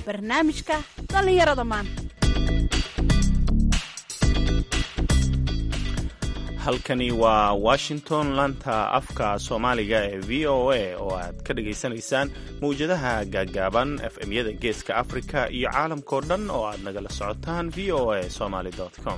barnaamijka dhallinyarada maanta halkani waa washington laanta afka soomaaliga ee v o a oo aad ka dhagaysanaysaan mawjadaha gaaggaaban efmyada geeska afrika iyo caalamkao dhan oo aad nagala socotaan v o a somaly com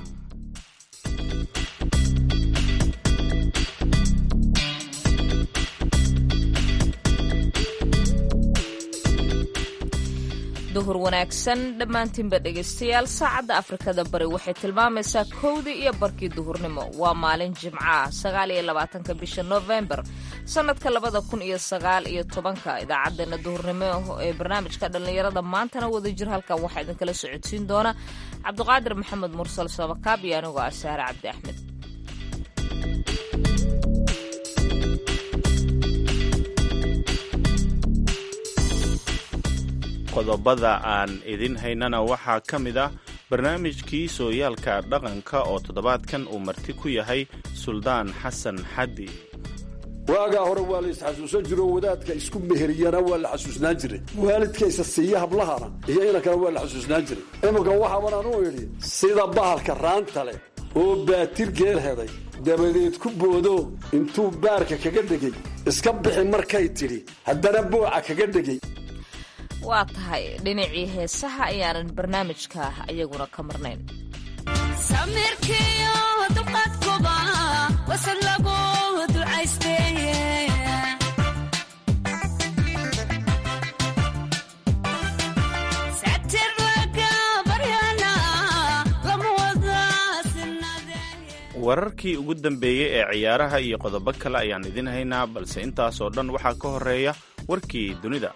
duhur wanaagsan dhammaantiinba dhegaystayaal saacadda afrikada bari waxay tilmaamaysaa kowdii iyo barkii duhurnimo waa maalin jimco ah sagaal iyo labaatanka bisha novembar sannadka labada kun iyo sagaal iyo tobanka idaacaddeenna duhurnimo ee barnaamijka dhallinyarada maantana wadajir halkan waxaa idinkala socodsiin doona cabdiqaadir maxamed mursal sabakaab iyo anigoo ah saare cabdi axmed qodobada aan idin haynana waxaa ka mid ah barnaamijkii sooyaalka dhaqanka oo toddobaadkan uu marti ku yahay suldaan xasan xaddi waagaa hore waa la isxasuusan jiro wadaadka isku meheriyana waa la xasuusnaan jiray waalidkaysa siiya hablahana iyo inankana waa la xasuusnaan jiray iminka waxaaban anuu idhi sida bahalka raanta leh oo baatir geel heday dabadeed ku boodo intuu baarka kaga dhegay iska bixi markay tidhi haddana booca kaga dhegay waa tahay dhinacii heesaha ayaanan barnaamijka iyaguna ka marnayn wararkii ugu dambeeyey ee ciyaaraha iyo qodobo kale ayaan idin haynaa balse intaasoo dhan waxaa ka horeeya warkii dunida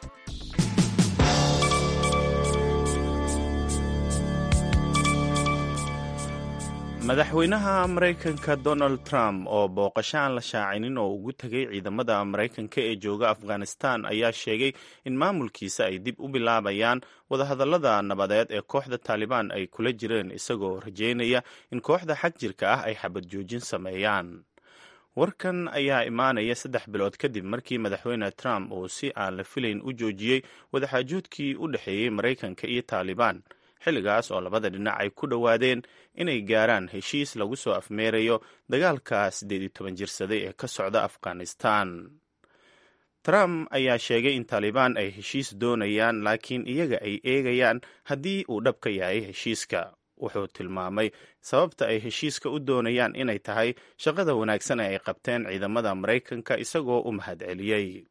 madaxweynaha maraykanka donald trump oo booqasho aan la shaacinin oo ugu tegay ciidamada maraykanka ee jooga afghanistan ayaa sheegay in maamulkiisa ay dib u bilaabayaan wadahadallada nabadeed ee kooxda taalibaan ay kula jireen isagoo rajeynaya in kooxda xag jirka ah ay xabad joojin sameeyaan warkan ayaa imaanaya saddex bilood kadib markii madaxweyne trump uu si aan la filayn u joojiyey wadaxaajoodkii u dhexeeyey maraykanka iyo taalibaan xilligaas oo labada dhinac ay ku dhowaadeen inay gaaraan heshiis lagu soo afmeerayo dagaalka siddeed iyo toban jirsaday ee ka socda afghanistan trump ayaa sheegay in taalibaan ay heshiis doonayaan laakiin iyaga ay eegayaan haddii uu dhab ka yahay heshiiska wuxuu tilmaamay sababta ay heshiiska u doonayaan inay tahay shaqada wanaagsan ee ay qabteen ciidamada maraykanka isagoo u mahadceliyey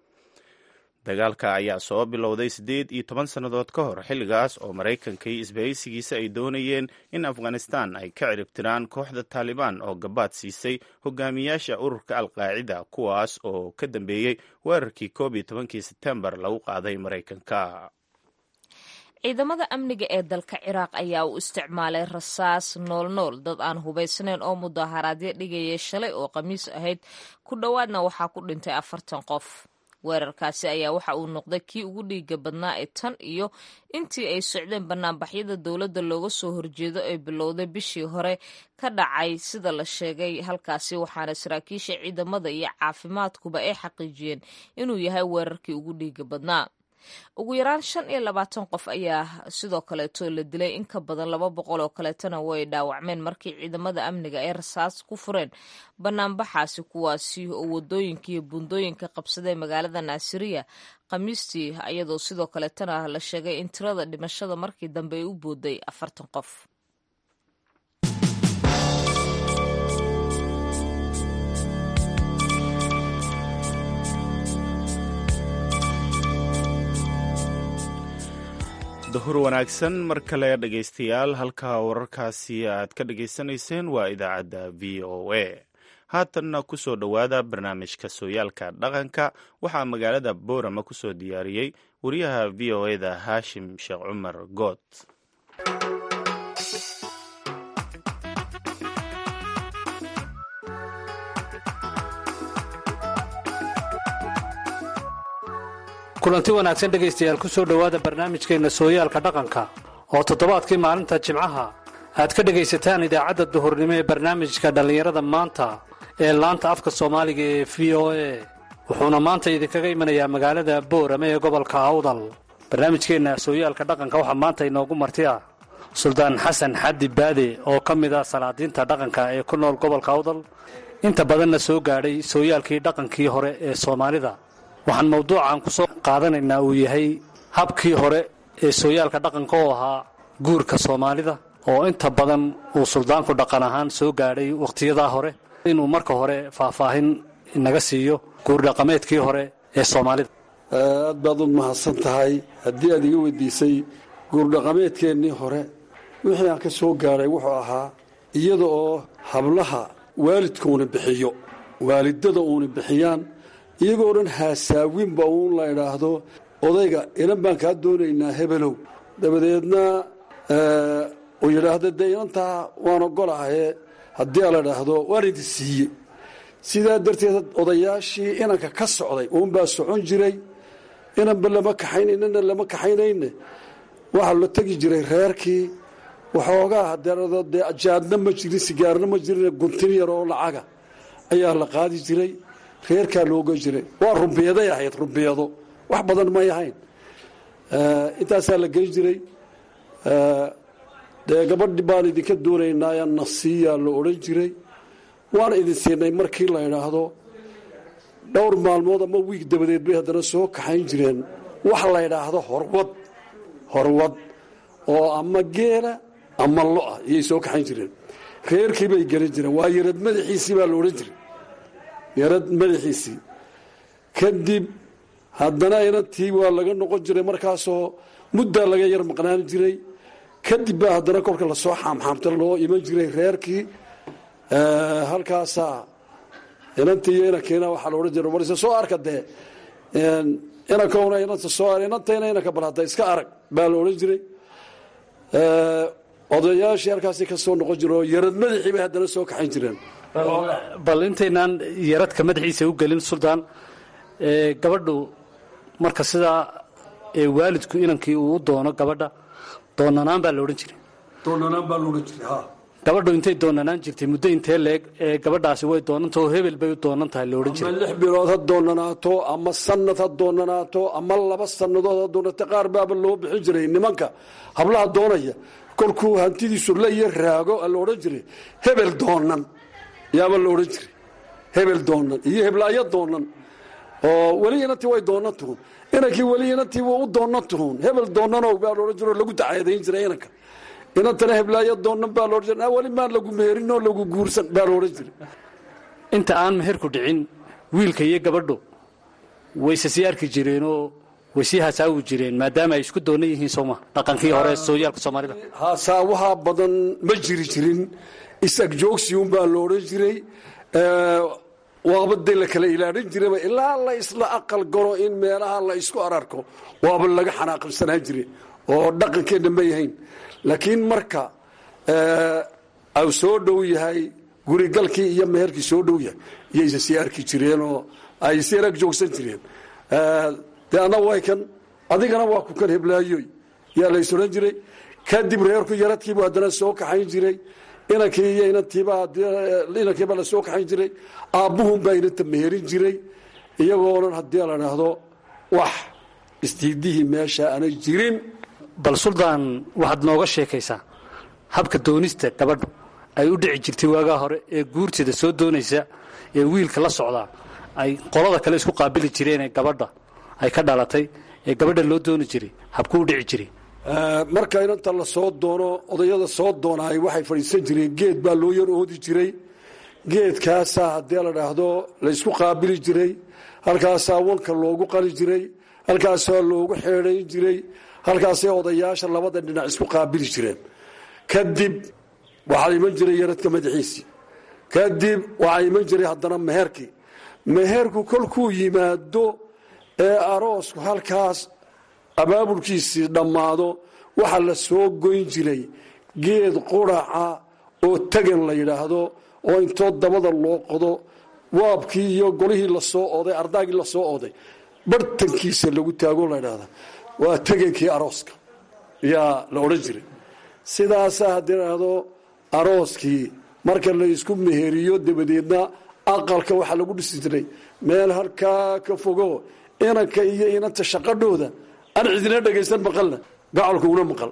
dagaalka ayaa soo bilowday siddeed iyo toban sannadood ka hor xilligaas oo maraykanka iyo isbahaysigiisa ay doonayeen in afghanistan ay ka ciribtiraan kooxda taalibaan oo gabaad siisay hogaamiyaasha ururka alqaacida kuwaas oo ka dambeeyey weerarkii koob iyo tobankii sebtembar lagu qaaday maraykanka ciidamada amniga ee dalka ciraaq ayaa u isticmaalay rasaas noolnool dad aan hubaysnayn oo mudaharaadyo dhigayay shalay oo khamiis ahayd ku dhowaadna waxaa ku dhintay afartan qof weerarkaasi ayaa waxa uu noqday kii ugu dhiiga badnaa ee tan iyo intii ay socdeen banaanbaxyada dowladda looga soo horjeedo ee bilowday bishii hore ka dhacay sida la sheegay halkaasi waxaana saraakiisha ciidamada iyo caafimaadkuba ay xaqiijiyeen inuu yahay weerarkii ugu dhiiga badnaa ugu yaraan shan iyo labaatan qof ayaa sidoo kaleeto la dilay in ka badan laba boqol oo kaleetana way dhaawacmeen markii ciidamada amniga ay rasaas ku fureen banaanbaxaasi kuwaasi oo wadooyinka iyo buundooyinka qabsaday magaalada naasiriya khamiistii iyadoo sidoo kaleetana la sheegay in tirada dhimashada markii dambe ay u booday afartan qof dahur wanaagsan mar kale dhegaystayaal halka wararkaasi aad ka dhagaysanayseen waa idaacadda v o a haatanna ku soo dhowaada barnaamijka sooyaalka dhaqanka waxaa magaalada boorama ku soo diyaariyey wariyaha v o eda haashim sheekh cumar good kulanti wanaagsan dhegaystayaal ku soo dhowaada barnaamijkeenna sooyaalka dhaqanka oo toddobaadkii maalinta jimcaha aad ka dhegaysataan idaacadda duhurnimo ee barnaamijka dhallinyarada maanta ee laanta afka soomaaliga ee v o a wuxuuna maanta idinkaga imanayaa magaalada boorame ee gobolka awdal barnaamijkeenna sooyaalka dhaqanka waxaa maanta inoogu marti ah suldaan xasan xaddi baade oo ka mid ah salaadiinta dhaqanka ee ku nool gobolka awdal inta badanna soo gaadhay sooyaalkii dhaqankii hore ee soomaalida waxaan mawduucan ku soo qaadanaynaa uu yahay habkii hore ee sooyaalka dhaqanka oo ahaa guurka soomaalida oo inta badan uu suldaanku dhaqan ahaan soo gaadhay wakhtiyadaa hore inuu marka hore faahfaahin inaga siiyo guurdhaqameedkii hore ee soomaalida aad baad u mahadsan tahay haddii aad iga weydiisay guurdhaqameedkeennii hore wixii aan ka soo gaadhay wuxuu ahaa iyada oo hablaha waalidkuuna bixiyo waalidada uuna bixiyaan iyagoo dhan haasaawinba uun la idhaahdo odayga inan baan kaa doonaynaa hebelow dabadeedna uu yidhaahdo dee inantaa waan ogolahaye haddii a la idhaahdo waan idin siiye sidaa darteed odayaashii inanka ka socday uunbaa socon jiray inanba lama kaxaynaynana lama kaxaynayne waxaa la tegi jiray reerkii waxoogaa hadeerado dee jaadna ma jirin sigaarna ma jirin guntin yar oo lacaga ayaa la qaadi jiray reerkaa looga jiray waa rumbiyaday ahayd rumbiyado wax badan may ahayn intaasaa la geyn jiray dee gabadhi baan idinka doonaynaa nasiiyaa la odhan jiray waan idin siinay markii la idhaahdo dhowr maalmood ama wiig dabadeed bay haddana soo kaxayn jireen wax la ydhaahdo horwad horwad oo ama geela ama lo-a iyay soo kaxayn jireen reerkii bay gelin jireen waa yarad madaxiisii baa la odhan jiray yarad madaxiisii kadib haddana inantii waa laga noqon jiray markaasoo muddaa laga yar maqnaan jiray kadib baa haddana kolka lasoo xaamxaamta loo iman jiray reerkii halkaasaa inantii iyo inankiina waxaa la odhan jiray warse soo arka dee inankuna inanta soo inantayna inanka bal hadda iska arag baa la odhan jiray odayaashii halkaasi ka soo noqon jire oo yarad madaxii bay haddana soo kaxayn jireen bal intaynaan yaradka madaxiisa u gelin suldaan gabadhu marka sidaa waalidku inankii uu u doono gabadha doonanaan baa la odhan jiray doonanaan baa la odhan jiray ha gabadhu intay doonanaan jirtay muddo intee leeg ee gabadhaasi way doonanta oo hebel bay u doonan tahay la odhan ama jiray lix bilood ha doonanaato ama sanad ha doonanaato ama laba sannadood ha doonata qaar baaba loo bixin jiray nimanka hablaha doonaya kolkuu hantidiisu la iyo raago la odhan jiray hebel doonan yaaba la odhan jiray hebel doonan iyo heblaayo doonan oo weli inantii way doonan tuhun inankii weli inantii wuu u doonan tuhun hebel doonanow baa laodhan jiro lagu dacaadayn jiray inanka inantana heblaayo doonan baa laodhan jiray weli maan lagu meherin oo lagu guursan baa laodhan jiray inta aan meherku dhicin wiilka iyo gabadhu wayse sii arki jireenoo way sii hasaawi jireen maadaama ay isku doonan yihiin sooma dhaqankii hore sooyaalka soomaalida haasaawaha badan ma jiri jirin is-agjoogsi unbaa la odhan jiray waabadee la kala ilaalin jiraba ilaa la isla aqal galo in meelaha la isku ararko waaba laga xanaaqibsanaan jire oo dhaqankeenna ma yahayn laakiin marka au soo dhow yahay gurigalkii iyo meherkii soo dhow yahay iyaysa sii arki jireenoo ay sii arag joogsan jireen dee anna way kan adigana waa ku kan heblaayoy yaa la is odhan jiray kadib reerku yaradkiibu haddana soo kaxayn jiray inankii iyo inankiiba la soo kaxayn jiray aabbuhunbaa inanta meherin jiray iyagoo dhan haddii la dhaahdo wax isdiidihii meesha aanay jirin bal suldaan waxaad nooga sheekaysaa habka doonista gabadhu ay u dhici jirtay waagaa hore ee guurteeda soo doonaysa ee wiilka la socdaa ay qolada kale isku qaabili jireen ee gabadha ay ka dhalatay ee gabadha loo dooni jiray habku u dhici jiray marka inanta la soo doono odayada soo doonaay waxay fadhiisan jireen geed baa loo yar oodi jiray geedkaasaa haddii la dhaahdo laysku qaabili jiray halkaasaa wanka loogu qali jiray halkaasaa loogu xeedhayn jiray halkaasay odayaasha labada dhinac isku qaabili jireen kadib waxaa iman jiray yaradka madaxiisii kadib waxaa iman jiray haddana meherkii meherku kolkuu yimaado ee aroosku halkaas abaabulkiisii dhammaado waxaa la soo goyn jiray geed quraca oo tegan la yidhaahdo oo intoo dabada loo qodo waabkii iyo golihii lasoo oday ardaagii lasoo oday bartankiisa lagu taago la ydhahda waa tegankii arooska yaa la odhan jiray sidaasaa haddii ladhahdo arooskii marka la isku meheriyo dabadeedna aqalka waxaa lagu dhisi jiray meel halkaa ka fogo inanka iyo inanta shaqadhooda aan cidina dhegaysan maqalna gacalku una maqal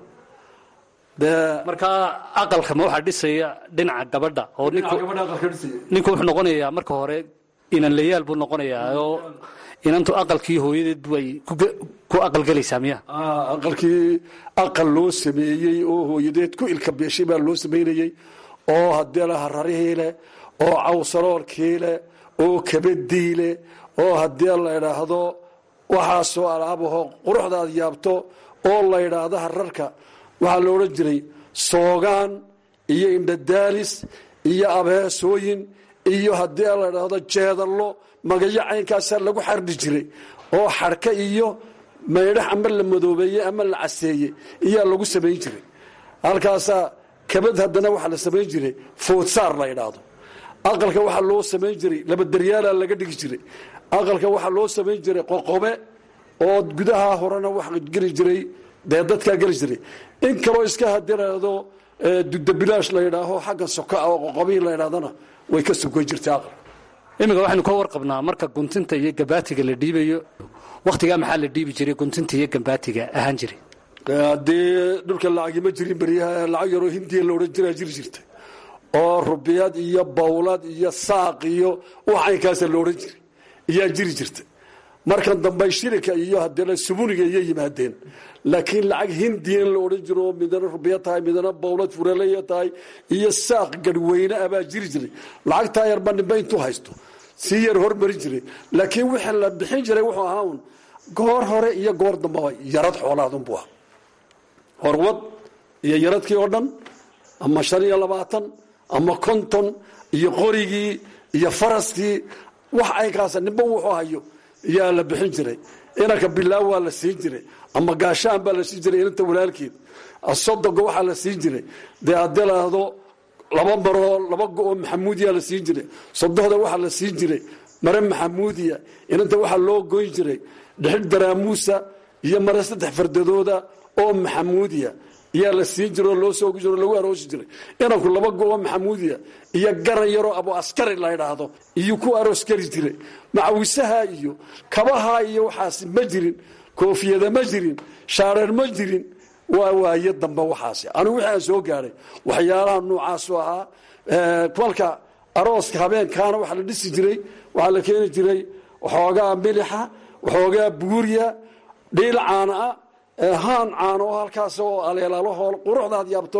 dee markaa aqalka ma waxaa dhisaya dhinaca gabadha oo ninku gabadha aqalka dhisaya ninku wuxuu noqonayaa marka hore inan layaal buu noqonayaa oo inantu aqalkii hooyadeed way ku- ku aqalgelaysaa miya Ah, aqalkii aqal loo sameeyey oo hooyadeed ku ilka beeshay baa loo samaynayey oo haddii la hararihii leh oo cawsaloolkii leh oo kabadii leh oo haddii la idhaahdo waxaasoo alaabaho quruxdaad yaabto oo la idhaahdo hararka waxaa la odhan jiray soogaan iyo indhadaalis iyo abeesooyin iyo haddii la idhaahdo jeedallo magayo caynkaasaa lagu xardhi jiray oo xadhka iyo maydhax ama la madoobeeyey ama la caseeyey iyaa lagu samayn jiray halkaasaa kabad haddana waxaa la samayn jiray foodsaar la idhaahdo aqalka waxaa loo samayn jiray labadaryaala laga dhigi jiray aqalka waxaa loo samayn jiray qoqobe oo gudaha horena wax geli jiray dee dadkaa geli jiray in kaloo iska hadiraado dudabilaash la yidhaaho xagga soka oo qoqobihi la yidhahdana way ka sugan jirtay aqalka iminka waxaynu ka warqabnaa marka guntinta iyo gabaatiga la dhiibayo wakhtigaa maxaa la dhiibi jiray guntinta iyo gabaatiga ahaan jiray haddii dhulka lacagi ma jirin beryaha lacag yaroo hindiya la odhan jiraa jiri jirta oo rubiyad iyo bawlad iyo saaq iyo wax caynkaasa la odhan jiray iyaa jiri jirta markan dambe shirika iyo haddii subuniga iyo yimaadeen laakiin lacag hindiyan la odhan jiro oo midana rubiya tahay midana bawlad furaleya tahay iyo saaq garhweyne ah baa jiri jiray lacagtaa yarba nimbe intuu haysto sii yar hormarin jiray laakiin wixii la bixin jiray wuxuu ahaa un goor hore iyo goor dambaba yarad xoolaadunbuu ah horwad iyo yaradkii oo dhan ama shan iyo labaatan ama konton iyo qorigii iyo faraskii wax aynkaasa nimba wuxuu hayo yaa la bixin jiray inanka bilaaw waa la siin jiray ama gaashaan baa la siin jiray inanta walaalkeed sodoga waxaa la siin jiray dee haddii laahdo laba maroo laba go-oo maxamuudiya la siin jiray sodohda waxaa la siin jiray mare maxamuudiya inanta waxaa loo goyn jiray dhexid daraamuusa iyo mare saddex fardadooda oo maxamuudiya iyaa la siin jiro loo soo jiro lagu aroosi jiray inanku laba go-oo maxamuudiya iyo garan yaroo abu askari la ydhaahdo iyo ku aroos kari jiray macawisaha iyo kabaha iyo waxaasi ma jirin koofiyada ma jirin shaareer ma jirin waa waaye dambe waxaasi anigu wixii aan soo gaadhay waxyaalaha noocaasu ahaa kolka arooska habeenkaana waxaa la dhisi jiray waxaa la keeni jiray waxoogaa milixa waxoogaa buuriya dhiil caana ah haan caano oo halkaas oo aleelaalahoo quruxdaad yaabto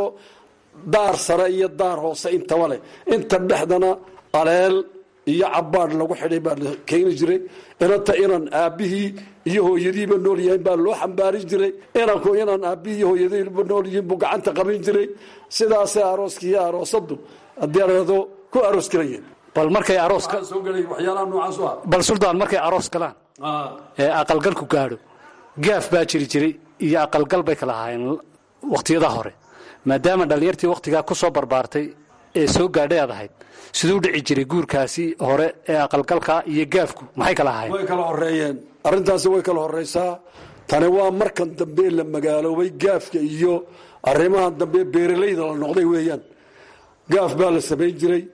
daar sare iyo daar hoose intaba leh inta dhexdana aleel iyo cabaadh lagu xidhay baa la keeni jiray inanta inan aabbihii iyo hooyadiiba nool yahayn baa loo xambaarin jiray inanku inan aabbihii iyo hooyadiiba nool yihiin buu gacanta qabin jiray sidaasay arooskii iyo aroosadu haddii aado ku aroos galayeen bal markay arooska soo galay waxyaalaha noocaas u ah bal suldaan markay aroos galaan ee aqalgalku gaadho gaaf baa jiri jiray iyo aqalgal bay kala ahaayeen wakhtiyada hore maadaama dhallinyartii wakhtigaa ku soo barbaartay ee soo gaadhay aad ahayd siduu dhici jiray guurkaasi hore ee aqalgalka iyo gaafku maxay kala ahaayeen way kala horeeyeen arrintaasi way kala horeysaa tani waa markan dambe la magaaloobay gaafka iyo arrimahan dambe beeralayda la noqday weeyaan gaaf baa la samayn jiray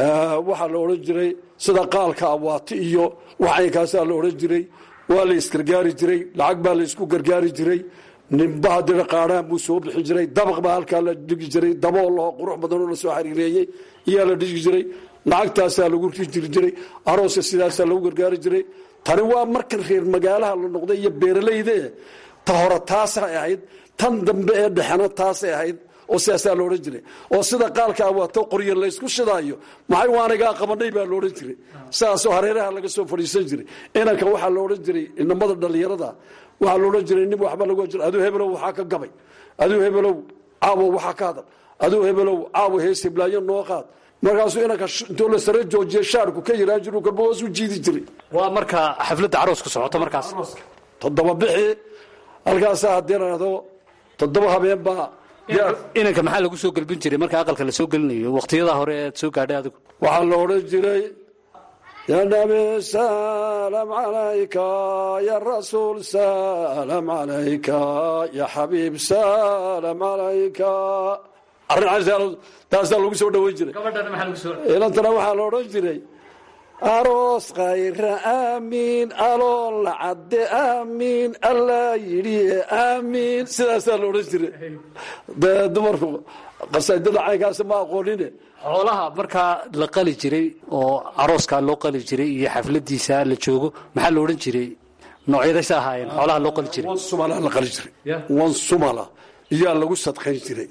waxaa la odhan jiray sida qaalka awaati iyo waxaynkaasaa la odhan jiray waa la isgargaari jiray lacag baa la isku gargaari jiray nimba haddina qaadhaan buu soo bixin jiray dabaq baa halkaa la dhigi jiray daboo laho qurux badanoo lasoo xariireeyey iyaa la dhigi jiray lacagtaasaa lagu jiri jiray arooska sidaasaa lagu gargaari jiray tani waa markan reer magaalaha la noqday iyo beeralayda ta hore taasay ahayd tan dambe ee dhexena taasay ahayd oo sidaasaa la odhan jiray oo sida qaalka awaato qorya laysku shidaayo maxay waanigaa qabanay baa laodhan jiray sidaasoo hareeraha laga soo fadhiisan jiray inanka waxaa la odhan jiray inamada dhallinyarada waxaa la odhan jiray nin waxba lagu jira aduu hebelow waxaa ka gabay aduu hebelow caawo waxaa ka hadal aduu hebelow caawo hees hiblaayo noo qaad markaasuu inanka intoo la sare joojiya shaarku ka yaraan jiru kalba hoos u jiidi jiray waa marka xafladda aroosku socoto markaas toddoba bixi halkaasaa haddii laado toddoba habeen baa inanka maxaa lagu soo gelbin jiray marka aqalka la soo gelinayo wakhtiyada hore ead soo gaadhay adigu waxaa la odhan jiray ya nabi salam calayka ya rasuul salam calayka ya xabiib salam calayka arrin taasaa lagu soo dhoweyn jiray ilantana waxaa la odhan jiray aroos khayra aamiin alool la cadde aamiin allaa yidhi aamiin sidaasaa la odhan jiray dee dumarku qasaidada caynkaasi ma aqoonine xoolaha markaa la qali jiray oo arooskaa loo qali jiray iyo xafladiisa la joogo maxaa la odhan jiray noocyadaysa ahaayeen xoolaha loo qali jiray wan sumala la qali jiray Yeah. wan sumala iyaa lagu sadqayn jiray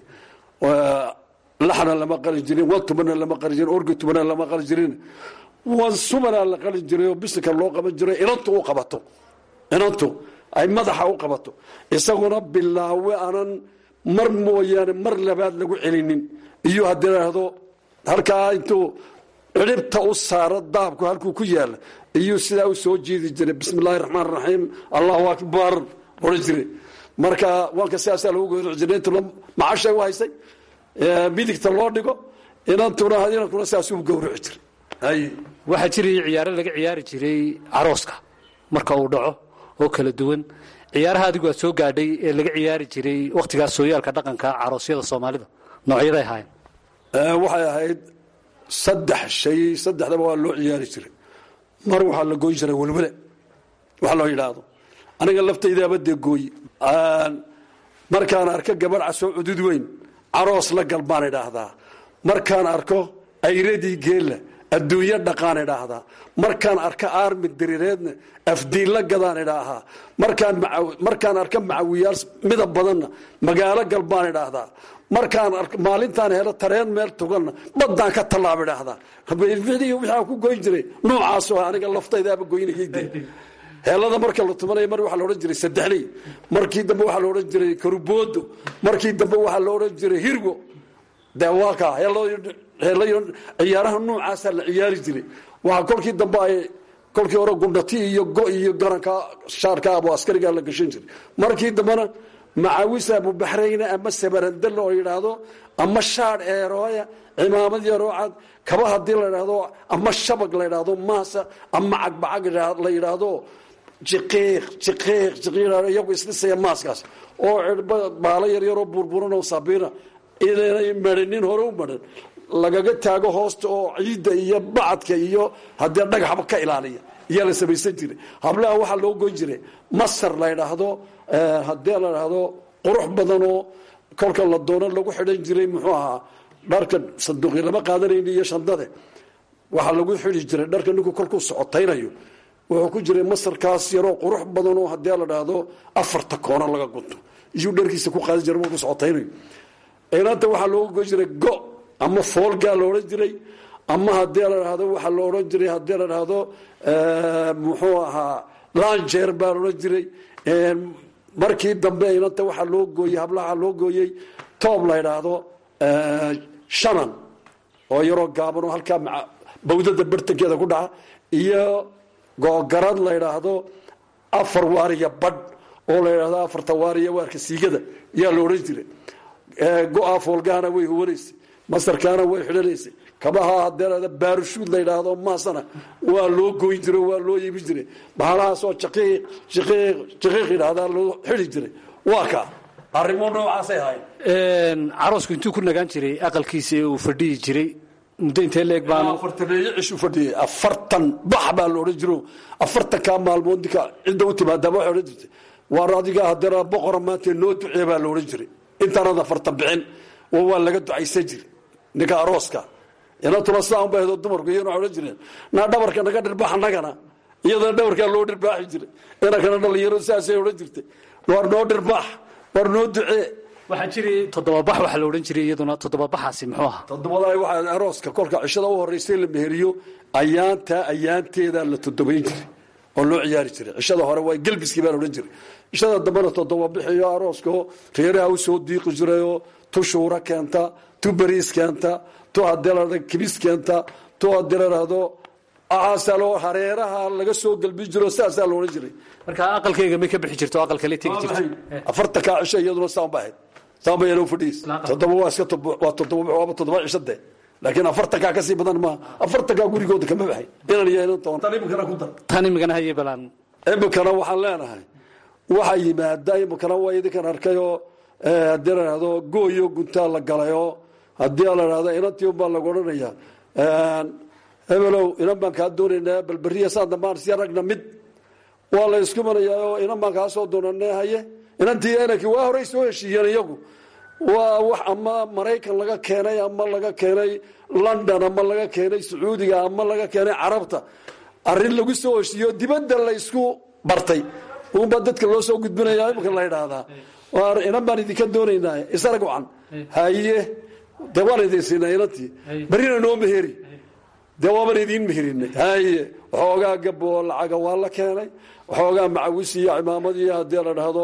laxna lama qali jirin wan tubana lama qali jirin orgi tubana lama qali jirin wan sumala la qali jiray oo bisinka loo qaban jiray inantu u qabato inantu ay madaxa u qabato isaguna bilaawe aanan mar mooyaane mar labaad lagu celinin iyo haddii idhaahdo halkaa intuu ciribta u saaro daabku halkuu ku yaala iyuu sidaa u soo jiidi jiray bismi illaahi raxmaan raxiim allahu akbar odhan jiray marka waanka sidaasaa lagu gowraci jiray intuna macashay u haysay ee, midigta loo dhigo inantuna inankuna sidaasuu gowraci jiray hay waxaa jirayay ciyaaro laga ciyaari jiray carooska marka uu dhaco oo kala duwan ciyaaraha adigu aad soo gaadhay ee laga ciyaari jiray wakhtigaas sooyaalka dhaqanka caroosyada soomaalida noocyaday ahaayeen Ee, waxay ahayd saddex shay saddexdaba waa loo ciyaari jiray mar waxaa la goyn jiray welwele wax loo yidhaahdo aniga laftaydaaba dee gooyi Aan- markaan arko gabadh casoo cudud weyn caroos la gal baan idhaahdaa markaan arko ayradii geella adduunyo dhaqaan idhaahdaa markaan arko aarmi diriireedna afdiilla gadaan idhaahaa markaan macaw- markaan arko macawiyaal midab badanna magaalo gal baan idhaahdaa markaan arko maalintaan helo tareen meel tuganna baddaan ka tallaab idhaahdaa wixii waxaan ku goyn jiray noocaasoo aniga laftaydaaba goynayay dee heelada marka la tumanaya mar waxaa la odhan jiray saddexley markii dambe waxaa la odhan jiray karuboodo markii dambe waxaa la odhan jiray hirgo de waa kaa heelo- heelayo ciyaaraha noocaasa la ciyaari jiray waxaa kolkii dambe ay kolkii hore gundhati iyo go iyo garanka shaarka abu askarigaa la gashan jiray markii dambena macawis abubaxrayne ama sabarandal oo yidhaahdo ama shaadh eerooya cimaamad yaroo cad kaba hadii la idhaahdo ama shabag la idhaahdo maasa ama cagbacag la yidhaahdo jiqiiq jiqiiq jiqiiq iyagu isdhisaya maaskaas oo cirba baalo yaryaroo burburan oo sabiina inay marinin hore u marin lagaga taago hoosta oo ciidda iyo bacadka iyo haddee dhagaxba ka ilaaliya iyaa la samaysan jiray hablaha waxaa loo goyn jiray masar la ydhaahdo haddii la idhaahdo qurux badanoo kolka la doono lagu xidhan jiray muxuu ahaa dharka sanduuqi lama qaadanayni iyo shandade waxaa lagu xidi jiray dharka ninku kolkuu socotaynayo wuxuu ku jiray masarkaas yaroo qurux badanoo haddii la dhaahdo afarta koono laga gunto iyuu dharkiisa ku qaadan jiray markuu socotaynayo inaanta waxaa looga goyn jiray go ama foolgaa la odhan jiray ama haddii la dhahdo waxaa la odhan jiray haddii la dhahdo muxuu ahaa lanjeer baa la odhan jiray markii dambe inanta waxaa loo gooyey hablaha loo gooyey toob la ydhaahdo shanan oo yaroo gaaban oo halkaa bawdada bartankeeda ku dhaca iyo googarad la ydhaahdo afar waariya badh oo la ydhahdo afarta waariya waarka siigada yaa la odhan jiray go-a foolgahana way huwanaysay masarkaana way xidhanaysay kabaha hadee baarushuud la yidhaahdo maasana waa loo goyn jiro waa loo iibin jiray bahalahaasoo jaqiiq jaqiiq jaqiiq yidhaahdaa loo xidi jiray waa kaa arrimo noocaasay ahayn caroosku intuu ku nagaan jiray aqalkiisa ee uu fadhiyi jiray muddo intee leeg baanu afartaneeyo cishu fadhiyay afartan bax baa la odhan jiro afartankaa maalmood ninka cidda u timaadaaba waxay odhan jirtay waar adiga haddana boqora maanta noo ducee baa la odhan jiray intaanad afartan bixin oo waa laga ducaysan jiray ninka arooska inantuna sidaa unba ahdo dumarku iyana waxay odhan jireen naa dhabarka naga dhirbaax annagana iyadana dhabarkaa loo dhirbaaxi jiray inankana dhalinyaro sidaasay odhan jirtay waar noo dhirbaax waar noo ducee waxaa jiray toddobabax waxaa la odhan jiray iyaduna toddobabaxaasi muxuu ahaa todobada waxaa arooska kolka cishada u horeysay la meheriyo ayaanta ayaanteeda la todobayn jiray oo loo ciyaari jiray cishada hore waa gelbiskii baa la odhan jiray cishada dambena todoba bixiyo arooska reeraha u soo diiqi jirayoo tu shuura keenta tu bariis keenta tu hadii la dhahdo kibis keenta tu hadii la dhahdo aasalo hareeraha laga soo gelbin jiro sidaasaa la odhan jiray marka aqalkayga may ka bixi jirto aqal kale tegi jirto afartankaa cisho iyaduna saan ba ahayd saan ba yaloo fadhiis toddoba waa iska waa toddoba waaba toddoba cisho dee laakiin afartankaa kasii badan maaha afartankaa gurigooda kama baxay inan iyo inan toban tan imikana ku dar tan imikana hayay balaan imikana waxaan leenahay waxaa yimaada imikana waa idinkan arkayoo haddii la dhahdo gooyo guntaa la galayoo haddii la dhahdo inantii unbaa lagu odhanaya hebelow inan baan kaa doonaynaa balberiya saan dambaan si ragna mid waa la isku manayaa oo inan baan kaa soo doonanee haye inantii inankii waa horey soo heshiiyeen iyagu waa wax ama maraykan laga keenay ama laga keenay london ama laga keenay sacuudiga ama laga keenay carabta arrin lagu soo heshiiyo dibadda la isku bartay unbaa dadka loo soo gudbinaya imika la idhaahdaa inan baan idinka doonaynaa isarag wacan haye dee waan idin siinay inantii berrina noo meheri dee waaban idiin meherinay haye waxoogaa gabo oo lacaga waa la keenay waxoogaa macawis iyo cimaamad iyo haddii la dhahdo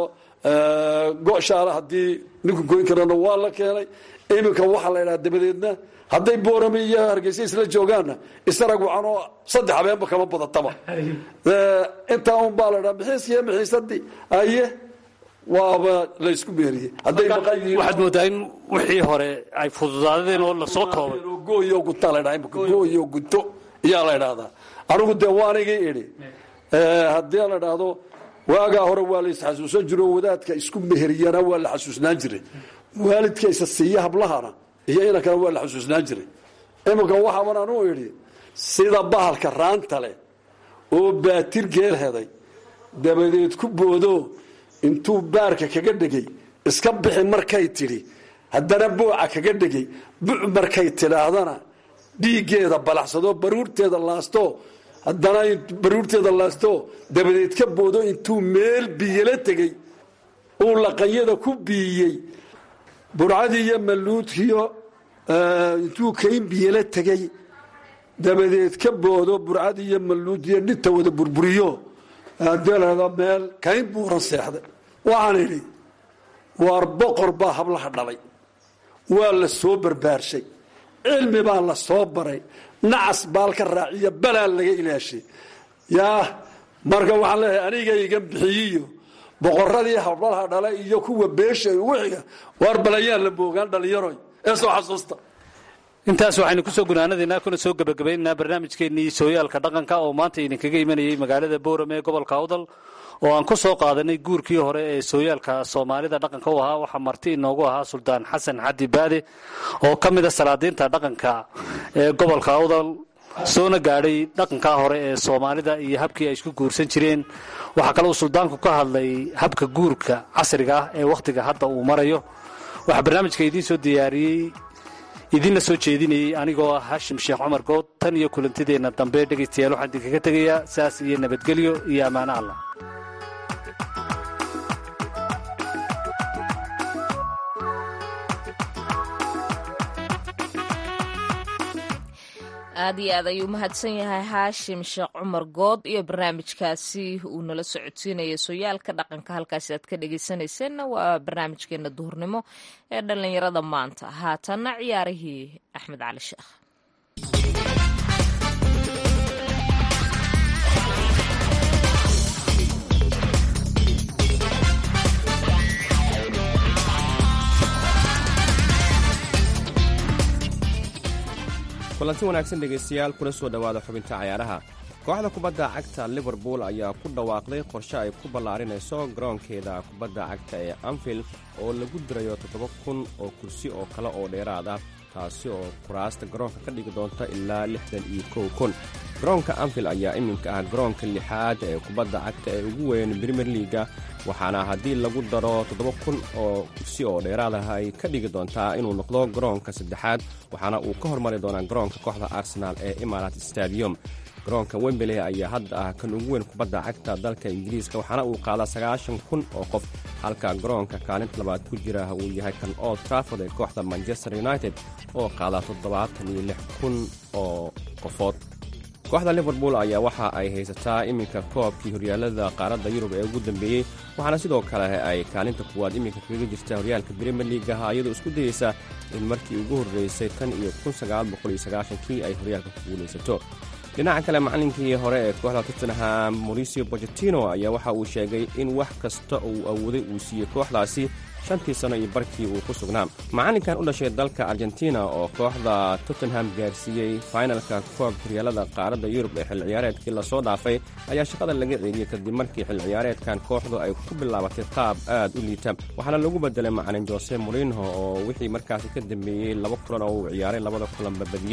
goshaale haddii ninku goyn karana waa la keenay iminka waxaa la idhaha dabadeedna hadday boorame iyo hargeysa isla joogaanna isarag wacan oo saddex habeenba kama badataba intaa un baa la dhaha mixiiskiyo mixiisadii aye waaba la isku meeriyey hadday maqan yihiin waxaad moodaa in wixii hore ay fududaadeen oo lasoo koobay gooyo gutaa la dhaha imika gooyo guto iyaa la idhahdaa anigu dee waanigii idhi haddii la dhahdo waagaa hore waa la isxasuusan jiro wadaadka isku meheriyana waa la xasuusnaan jiray waalidka isa siiya hablahana iyo inankana waa la xasuusnaan jiray iminka waxaaban anu idhi sida bahalka raanta leh oo baatir geel heday dabadeed ku boodo intuu baarka kaga dhegay iska bixi markay tidhi haddana booca kaga dhegay buc markay tidhaahdana dhiiggeeda balaxsadoo baruurteeda laasto haddana baruurteeda laasto dabadeed ka boodo intuu meel biyala tegey uu laqanyada ku biiyey burcadii iyo malluudkiyo intuu kayn biyala tegey dabadeed ka boodo burcadii iyo malluudiyo dhinta wada burburiyo haddii lahada meel kayn buuran seexday waxaan idhi waar boqor baa hablaha dhalay waa la soo barbaarshay cilmi baa la soo baray nacas baalka raaciya balaa laga ilaashay yaa marka waxaan leeyahay aniga igan bixiyiyo boqoradii hablaha dhala iyo kuwa beesha ugu xiga waar balayaan la moogaan dhalinyaroy ee soo xasuusta intaas waxaynu kusoo gunaanadaynaa kuna soo gebagabaynaynaa barnaamijkeennii sooyaalka dhaqanka oo maanta idinkaga imanayay magaalada boorame ee gobolka awdal oo aan ku soo qaadanay guurkii hore ee sooyaalka soomaalida dhaqanka u ahaa waxaa marti inoogu ahaa suldaan xasan xadi baade oo ka mid a salaadiinta dhaqanka ee gobolka awdal soona gaadhay dhaqankaa hore ee soomaalida iyo habkii ay isku guursan jireen waxaa kale uu suldaanku ka hadlay habka guurka casriga ah ee wakhtiga hadda uu marayo waxaa barnaamijka idiin soo diyaariyey idinla soo jeedinayey anigoo ah hashim sheekh cumar good tan iyo kulantideenna dambe dhegaystayaal waxaan idinkaga tegayaa saas iyo nabadgelyo iyo ammaano allah aad iyo aad ayuu mahadsan yahay haashim sheekh cumar good iyo barnaamijkaasi uu nala socodsiinaya sooyaalka dhaqanka halkaasi aad ka dhegaysanayseena waa barnaamijkeena duhurnimo ee dhallinyarada maanta haatanna ciyaarihii axmed cali sheekh kulanti wanaagsan dhegaystayaal kuna soo dhowaada xubinta cayaaraha kooxda kubadda cagta liverpool ayaa ku dhawaaqday qorshe ay ku ballaarinayso garoonkeeda kubadda cagta ee anfield oo lagu dirayo toddoba kun oo kursi oo kale oo dheeraad ah taasi oo kuraasta garoonka ka dhigi doonta ilaa lixdan iyo kow kun garoonka anfield ayaa iminka ah garoonka lixaad ee kubadda cagta ee ugu weyn brimier liaga waxaana haddii lagu daro toddoba kun oo kursi oo dheeraad ah ay ka dhigi doontaa inuu noqdo garoonka saddexaad waxaana uu ka hormari doonaa garoonka kooxda arsenaal ee imarat stadium garoonka wembley ayaa hadda ah kan ugu weyn kubadda cagta dalka ingiriiska waxaana uu qaadaa sagaashan kun oo qof halka garoonka kaalinta labaad ku jira uu yahay kan old trafford ee kooxda manchester united oo qaadaa toddobaatan iyo lix kun oo qofood kooxda liverpool ayaa waxa ay haysataa iminka koobkii horyaalada qaaradda yurub ee ugu dambeeyey waxaana sidoo kale ay kaalinta kuwaad iminka kaga jirta horyaalka brimier liagaha iyadoo isku dayeysa in markii ugu horreysay tan iyo kii ay horyaalka ku guulaysato dhinaca kale macallinkii hore ee kooxda tottenham mauricio bochetino ayaa waxa uu sheegay in wax kasta uu awooday uu siiyey kooxdaasi shantii sano iyo barkii uu ku sugnaa macallinkan u dhashay dalka argentina oo kooxda tottenham gaarsiiyey fainalka koob horyaalada qaaradda yurub ee xil ciyaareedkii lasoo dhaafay ayaa shaqada laga ceeliyey kadib markii xil ciyaareedkan kooxdu ay ku bilaabatay qaab aad u liita waxaana lagu bedelay macalin jose morinho oo wixii markaasi ka dambeeyey laba kulan oo uu ciyaaray labada kulanba badiyey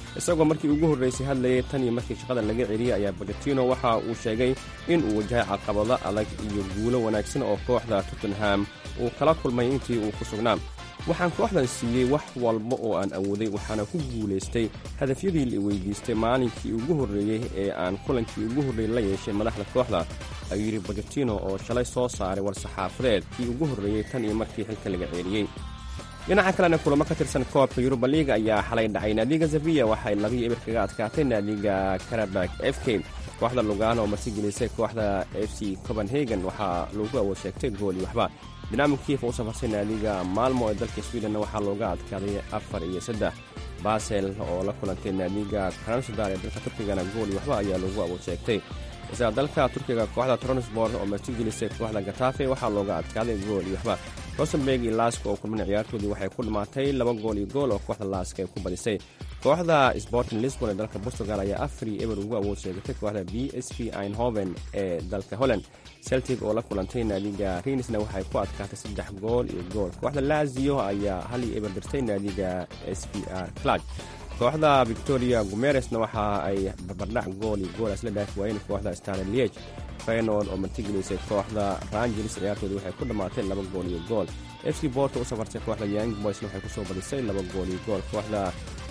isagoo markii ugu horraysay hadlayay tan iyo markii shaqada laga celiyey ayaa bochetino waxa uu sheegay in uu wajahay caqabado adag iyo guulo wanaagsan oo kooxda tottenham uu kala kulmay intii uu ku sugnaa waxaan kooxdan siiyey wax walba oo aan awooday waxaana ku guulaystay hadafyadii la weydiistay maalinkii ugu horreeyey ee aan kulankii ugu horreeyey la yeeshay madaxda kooxda ayuu yidhi bochetino oo shalay soo saaray war-saxaafadeed kii ugu horreeyey tan iyo markii xilka laga ceeliyey dhinaca kalena kulamo ka tirsan koobka yuruba liiga ayaa xalay dhacay naadiga zaviya waxay labiyo eber kaga adkaatay naadiga karabak f k kooxda lugaan oo martigelisay kooxda f c copenhagen waxaa loogu awood sheegtay gooli waxba dinamo kiif oo u safarsay naadiga maalmo ee dalka sweden waxaa looga adkaaday afar iyo saddex basel oo la kulantay naadiga kransadar ee dalka turkigana gooli waxba ayaa loogu awood sheegtay isla dalka turkiga kooxda tronsbort oo martigelisay kooxda gatafe waxaa looga adkaaday gool iyo waxba rosenberg iyo laaska oo kulmana ciyaartoodii waxay ku dhammaatay laba gool iyo gool oo kooxda laaska ay ku badisay kooxda sporting lisbon ee dalka portugal ayaa afar iyo eber ugu awood sheegatay kooxda b s p einhoven ee dalka holland celtic oo la kulantay naadiga rinisna waxay ku adkaatay saddex gool iyo gool kooxda lazio ayaa hal iyo eber dirtay naadiga s p r clug kooxda victoria gumeresna waxa ay barbardhac gool iyo gool isla dhaafi waayeen kooxda starlieg feynoord oo martigelisay kooxda rangers ciyaartoodii waxay ku dhammaatay laba gool iyo gool f c borto u safartay kooxda young boysna waxay kusoo badisay laba gool iyo gool kooxda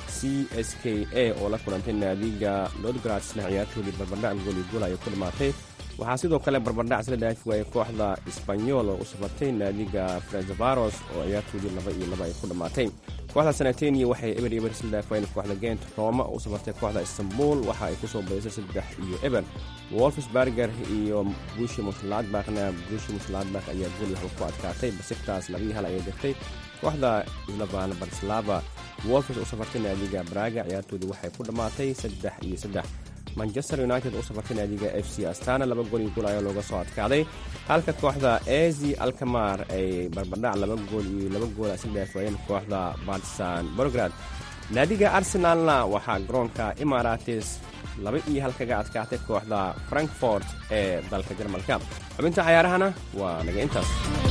c s k a oo la kulantay naadiga lodgradsna ciyaartoodii barbardhac gool iyo gool ayay ku dhammaatay waxaa sidoo kale barbardhac isla dhaafi waayey kooxda sbanyol oo u safartay naadiga franzavaros oo ciyaartoodii laba iyo laba ay ku dhammaatay kooxda sanatenia waxay eber eber isla dhaafi waayeen kooxda gent roma oo u safartay kooxda istanbul waxa ay kusoo badisay saddex iyo eber wolfsberger iyo gushi musladbakna gushi musladbak ayaa gool waxba ku adkaatay basiktaas labii hal ayay dirtay kooxda slavan barslava wolfs u safartay naadiga braga ciyaartoodii waxay ku dhammaatay saddex iyo saddex manchester united u safartay naadiga f c astana laba gool iyo gool ayaa looga soo adkaaday halka kooxda ezi alkamar ay barbardhac laba gool iyo laba gool isla dhaafwaayeen kooxda bartisan borograd naadiga arsenalna waxaa garoonka imarates laba iyo hal kaga adkaatay kooxda frankfort ee dalka jarmalka xubinta cayaarahana waa naga intaas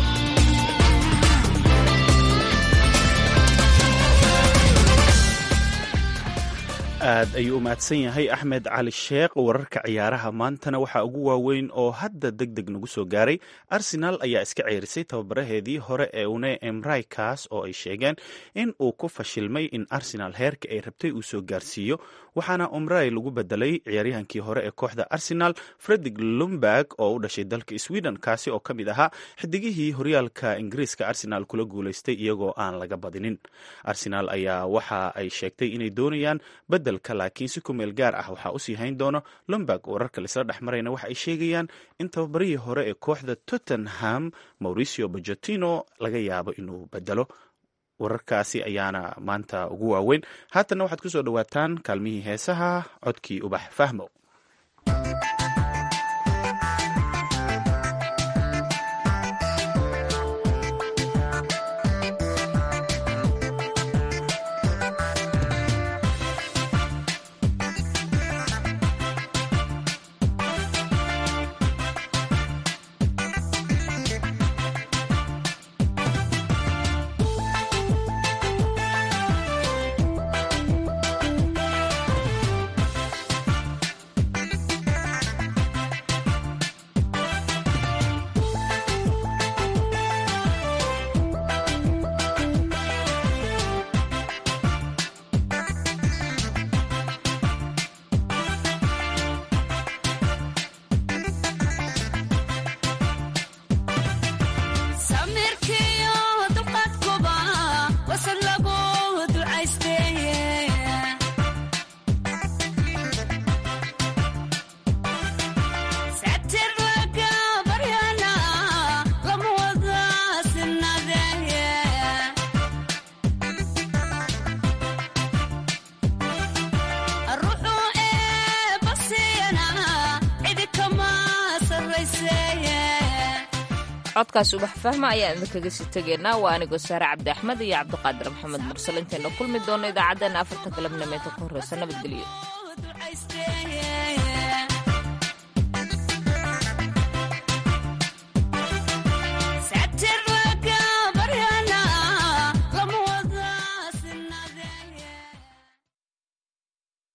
aad ayuu u mahadsan yahay axmed cali sheekh wararka ciyaaraha maantana waxaa ugu waaweyn oo hadda deg deg nagu soo gaaray arsenal ayaa iska ceerisay tababaraheedii hore ee une emray kaas oo ay sheegeen in uu ku fashilmay in arsenal heerka ay rabtay uu soo gaarsiiyo waxaana omray lagu bedelay ciyaaryahankii hore ee kooxda arsenal fredig lumberg oo u dhashay dalka sweden kaasi oo ka mid ahaa xidigihii horyaalka ingiriiska arsenal kula guulaystay iyagoo aan laga badinin arsenal ayaa waxa ay sheegtay inay doonayaan bedelka laakiin si ku meel gaar ah waxaa usii hayn doono lumberg wararka laisla dhex marayna waxa ay sheegayaan in tababarihii hore ee kooxda tottenham mauricio bojotino laga yaabo inuu bedelo wararkaasi ayaana maanta ugu waaweyn haatanna waxaad ku soo dhowaataan kaalmihii heesaha codkii ubax fahmo codkaas ubax fahma ayaan idinkaga sii tegaynaa waa anigoo saare cabdi axmed iyo cabdiqaadir maxamed mursal intayna kulmi doono idaacaddeenna afartan galabnimo inta ku horreysa nabadgelyo